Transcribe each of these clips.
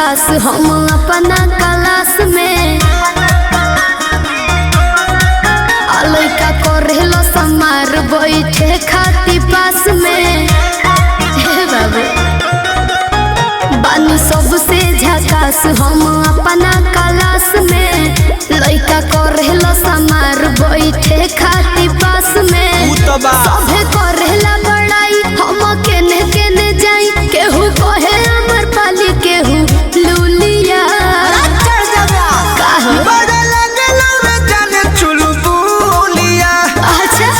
झकास हम अपना क्लास में आ लइका करेलो समार बैठे खाती पास में हे बाबू बानी सबसे झकास हम अपना क्लास में लइका करेलो समार बैठे खाती पास में उ तो बा सभे करेला बड़ाई हम केने केने जाई केहू कहे अमर पाली केहू लूलिया का हो? बड़ा लगलो रे जाने चुलबुलिया अच्छा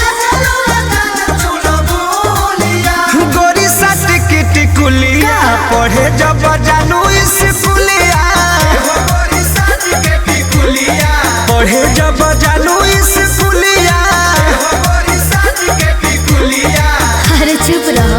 गोरी साथ की टिकुलिया पढ़े जब जानू स्कूलिया पढ़े जब जानू स्कूलिया अरे चुप रहो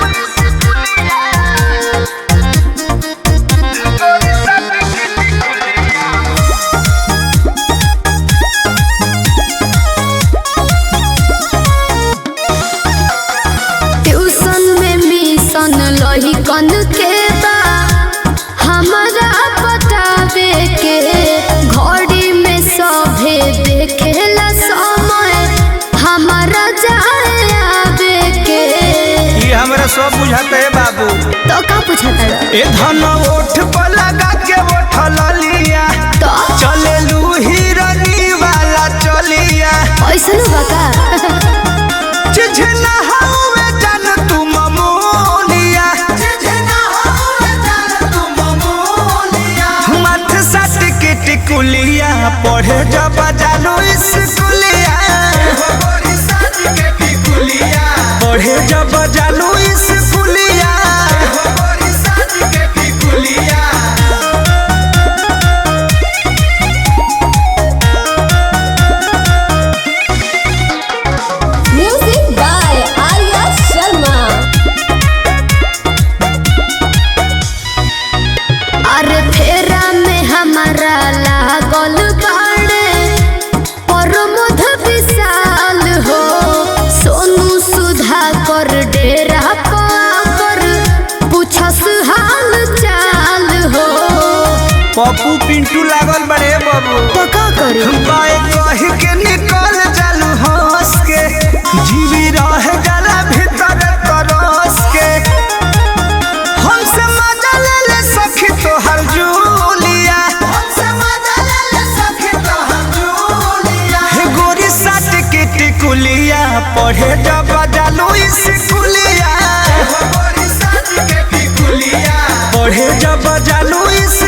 ट्यूशन में मिशन लही कन के बा हमारा बतावे के घड़ी में सभे देखेला समय हमारा जाए आवे के ये हमरा सब बुझाते है बाबू तो का पूछता ए धन ओठ पर लगा के ओठल लिया तो चलेलू हिरनी वाला चलिया ऐसन बका चिझना हवे जान तू ममोलिया मथ सट के टिकुलिया पढ़े जब जानू स्कूलिया पढ़े जब जानू स्कूलिया म्यूजिक बाय आर्या शर्मा अरे फेरा में हमारा लागल बाड़े प्रमोद विशाल हो सोनू सुधा कर डेरा पर पूछस हाल चाल हो पप्पू पिंटू लागल बड़े बाबू तो का करे बाए कह के निकल जालू हंस के जीवी रह जाला भीतर तरस के हमसे मजा ले ले सखी तोहर जूलिया हे गोरी साट के टिकुलिया पढ़े जब जालू स्कूलिया पढ़े जब जालू